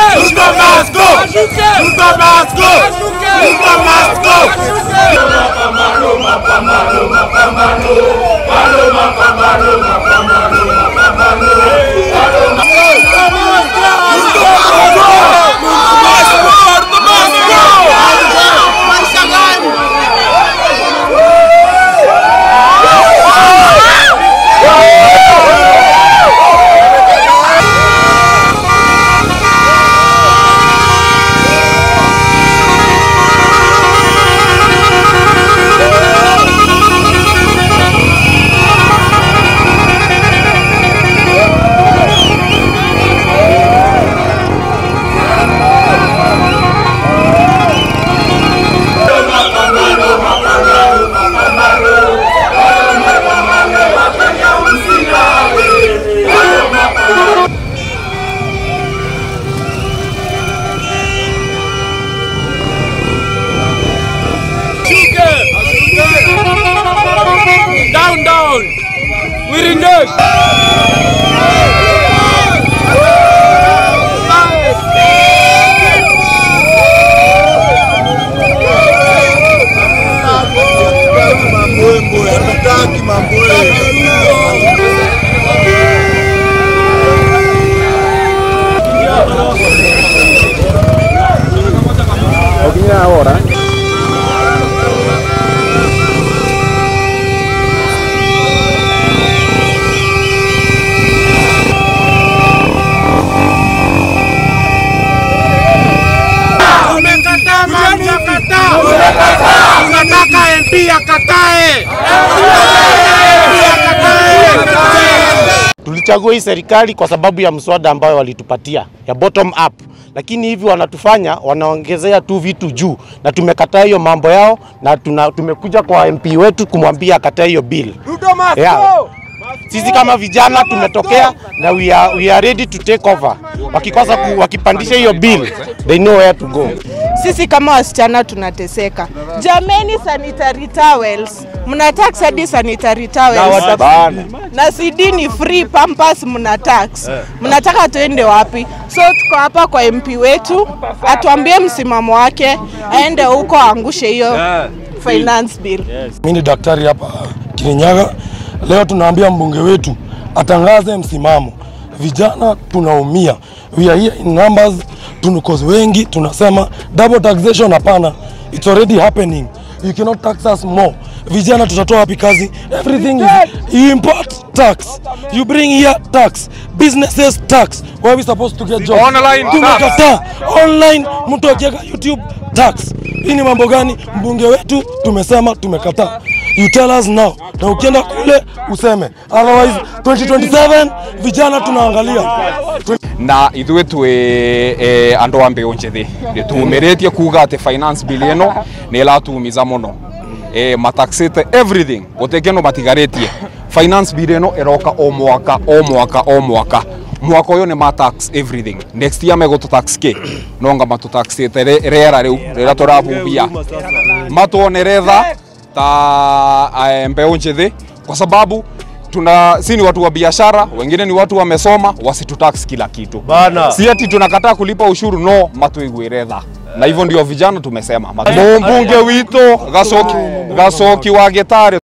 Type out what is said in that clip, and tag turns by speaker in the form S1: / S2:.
S1: Ruto must go! Ruto must go! Ruto must go!
S2: Down, down. We reject.
S1: Mambwembwe, hatutaki mambwe. Tumekataa mama akatae. Tunataka MP akatae. MP akatae.
S3: Tulichagua hii serikali kwa sababu ya mswada ambayo walitupatia ya bottom up, lakini hivi wanatufanya wanaongezea tu vitu juu, na tumekataa hiyo mambo yao, na tuna, tumekuja kwa MP wetu kumwambia akatae hiyo bill. Yeah. Sisi kama vijana tumetokea na we are, we are ready to take over. Wakikosa ku, wakipandisha hiyo bill, they know where to go.
S4: Sisi kama wasichana tunateseka. Jameni, sanitary towels mna tax hadi sanitary towels na CD ni free, pampers mna tax. Mnataka tuende wapi? So tuko hapa kwa MP wetu atuambie msimamo wake, aende huko aangushe hiyo finance bill.
S5: Mimi ni daktari hapa Kirinyaga. Leo tunaambia mbunge wetu atangaze msimamo. Vijana tunaumia, we are here in numbers, tunukozi wengi tunasema double taxation, hapana, it's already happening. You cannot tax us more. Vijana tutatoa wapi kazi? Everything is you import tax, you bring here tax, businesses tax. Where we supposed to get jobs?
S2: Online
S5: Tumekataa online, mtu akiweka YouTube tax. Hii ni mambo gani? Mbunge wetu tumesema tumekataa. You tell us now, na ukienda kule useme, otherwise 2027 vijana tunaangalia
S6: na ithuĩ twĩ eh, andũ a mbĩũ njĩthĩ nĩ tumĩrĩtie kuga atĩ finance bill ĩno nĩ ĩratumiza mũno eh, mataxĩte everything gũtirĩ kĩndũ matigarĩtie finance bill ĩno ĩroka o mwaka o mwaka o mwaka mwaka ũyũ nĩ matax everything next year megũtũtax kĩ nonga matũtaxĩte rĩ- rĩera rĩu rĩrĩa tũrahuhia matuonere tha ta eh, mbeũ njĩthĩ kwa sababu tuna si ni watu wa biashara, wengine ni watu wamesoma, wasitutax kila kitu
S1: Bana.
S6: si ati tunakataa kulipa ushuru, no, matuiguire tha na hivyo ndio vijana tumesema. Mbunge witũ Gacoki Gacoki wa Gĩtarĩ